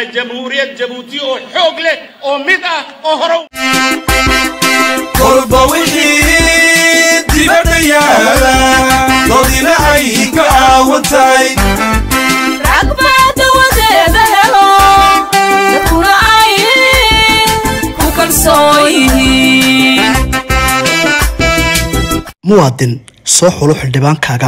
nahay jamhuuriyad jabuuti oo xoog leh oo mid ah oo hore kolba wixii dibadda yaala doodina ay ka caawan tahay ragbaada wadeeda helo dadkuna ay ku kalsoon yihiin muwaadin soo xulo xildhibaankaaga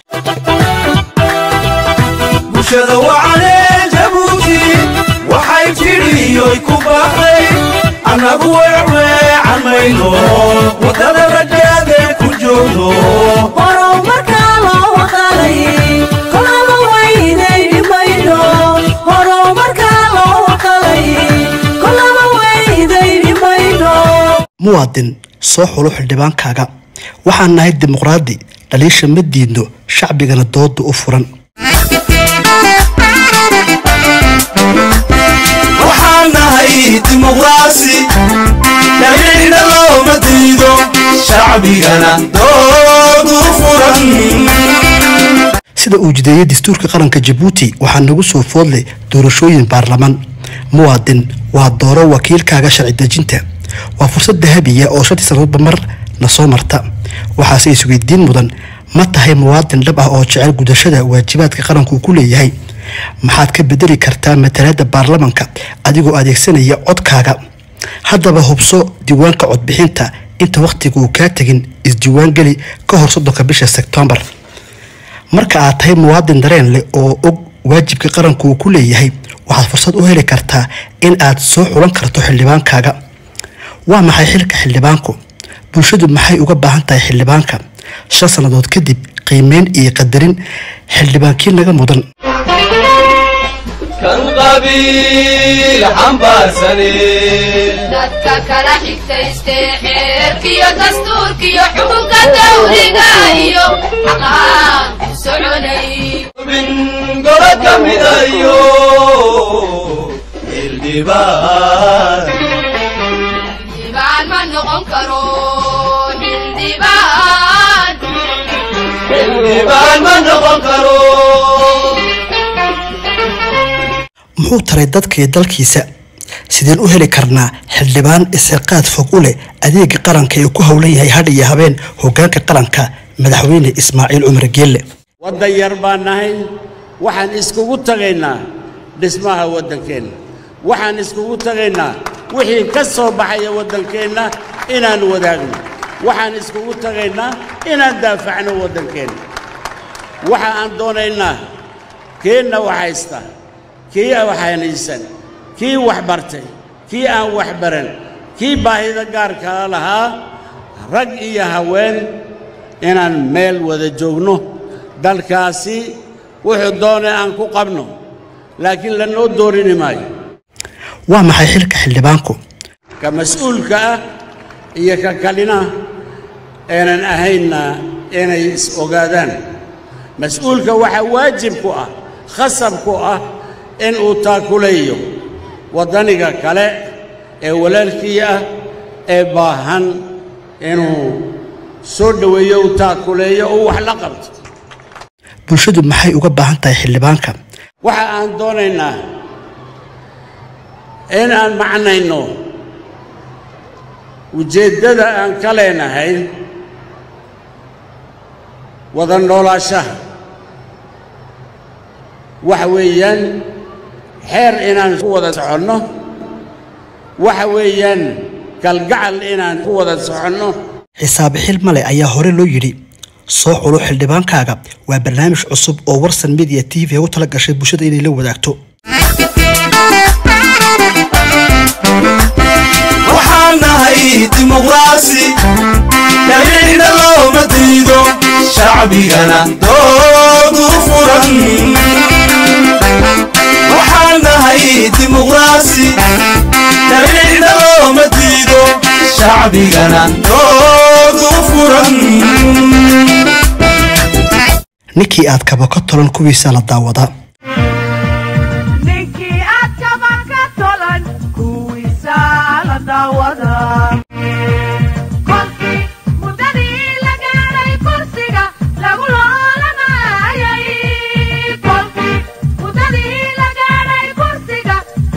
bulshada wacanee jabuuti waxay tidhiyoy ku baaqday annagu weecweecan mayno waddada rajaadee ku joogno horumarkaa loo waqalay kolaba weynayni mayno horumarkaa loo waqalay kolaba weynayni mayno muwaadin soo xulo xildhibaankaaga waxaan nahay dimuqraadi dhaliisha ma diidno shacbigana dooda u furan waxaan nahay dimuqraasi dhaliicna looma diido shacbigana doodu furan sida uu jideeyey dastuurka qaranka jabuuti waxaa nagu soo foodlay doorashooyin baarlamaan muwaadin waa dooro wakiilkaaga sharci dejinta waa fursad dahabiya oo shantii sannadoodba mar na soo marta waxaase isweydiin mudan ma tahay muwaadin dhab ah oo jecel gudashada waajibaadka qaranku ku leeyahay maxaad ka bedeli kartaa matalaada baarlamanka adigoo adeegsanaya codkaaga haddaba hubso diiwaanka codbixinta inta wakhtiga uu kaa tegin isdiiwaan geli ka hor soddonka bisha sebtembar marka aad tahay muwaadin dareen leh oo og waajibka qaranku uu ku leeyahay waxaad fursad u heli kartaa in aad soo xulan karto xildhibaankaaga waa maxay xilka xildhibaanku bulshadu maxay uga baahan tahay xildhibaanka shan sannadood kadib qiimeyn iyo qadarin xildhibaankii naga mudan kan qabiil xambaarsane dadka kala xigtaystee xeerkiyo dastuurkiyo xukunka dawliga iyo xaqaan ku soconay bin golo ka midayo hildhibaan xildhibaan ma noqon karo xildhibaan hildhibaan ma noqon karo muxuu taray dadka iyo dalkiisa sideen u heli karnaa xildhibaan isirqaad fog u leh adeega qaranka ee ku howlan yahay hadh iyo habeen hogaanka qaranka madaxweyne ismaaciil cumar geelle waddan yar baan nahay waxaan iskugu tagaynaa dhismaha waddankeenna waxaan iskugu tagaynaa wixii ka soo baxaya waddankeenna inaan wadaagno waxaan iskugu tagaynaa inaan daafacno waddankeenna waxa aan doonaynaa keenna wax haysta kii wax hanaysan kii wax bartay kii aan wax baran kii baahida gaarkaa lahaa rag iyo haween inaan meel wada joogno dalkaasi wuxuu doonay aan ku qabno laakiin lanoo doorini maayo waa maxay xilka xildhibaanku ka mas-uulka ah iyo ka kalina aanan ahaynna inay is ogaadaan mas-uulka waxaa waajib ku ah khasab ku ah in uu taakulayo waddaniga kale ee walaalkii ah ee baahan inuu soo dhoweeyo u taakuleeyo oo wax la qabto bulshadu maxay uga baahan tahay xildhibaanka waxa aan doonaynaa in aan macnayno ujeeddada aan ka leenahay wada noolaashaha waxa weeyaan xeer inaan ku wada soconno waxa weeyaan kalgacal inaan ku wada soconno xisaabe xil male ayaa hore loo yidhi soo xulo xildhibaankaaga waa barnaamij cusub oo warsan media t v ugu tala gashay bulshada inay la wadaagto waxaan nahay dimuqraasi dhaliicna looma diido shacbigana doodu furan waxaan nahay dimuqraasi dhaliicna looma diido shacbigana doodu furan ninkii aad kaba ka tolan kuwiisa la daawadaa ninkii aad kaba ka tolan kuwiisa la daawada kolkii muddadii la gaadhay kursiga lagu loolanayay kolkii muddadii la gaadhay kursiga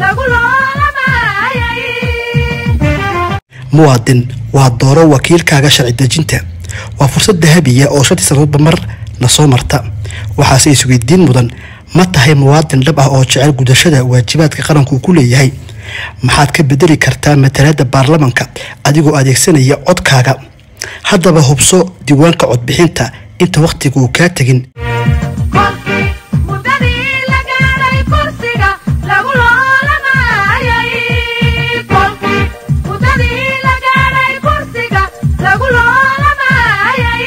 muwaadin waa dooro wakiilkaaga sharci dejinta waa fursad dahabiya oo shantii sannadoodba mar na soo marta waxaase isweydiin mudan ma tahay muwaadin dhab ah oo jecel gudashada waajibaadka qaranku uu ku leeyahay maxaad ka bedeli kartaa matalaadda baarlamanka adigoo adeegsanaya codkaaga haddaba hubso diiwaanka codbixinta inta wakhtiga uu kaa tegin kolkii muddadii la gaaray kursiga lagu loolamayay kolkii muddadii la gaaray kursiga lagu loolamayay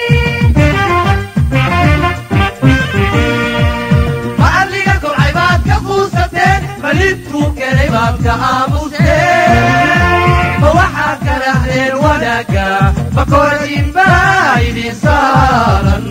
macalliga kobcay baad ka quusateen malibtuu keenay baad ka aamusteen ma waxaad ka dhahdeen wanaagga ma korayin baa idin saaran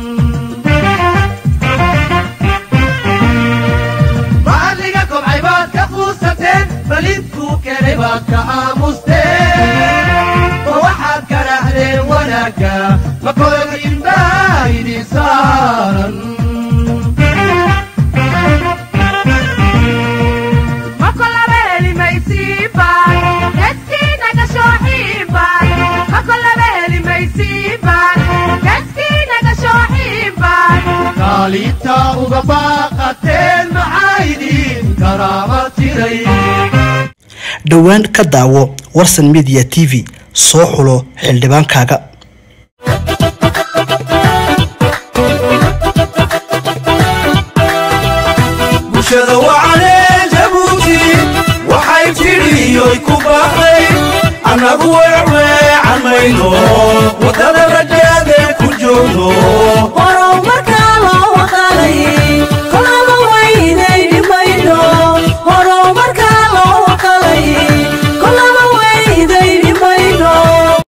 macalliga kobcay baad ka quusateen malibtuu keenay baad ka aamusteen ma waxaad ka dhahdeen wanaagga ma korayin baa idin saaran makolaba helimaysiibaan geskiina gashooxiibaan makolaba helimaysiibaan geskiina gashooxiibaan kaalinta uga baaqateen maxaa idin karaama tiray dhowaan ka daawo warsan media t v soo xulo xildhibaankaaga bulshada wacanee jabuuti waxay tidhiyoy ku baaqday annagu weecweecan mayno waddada rajaadeen ku joogno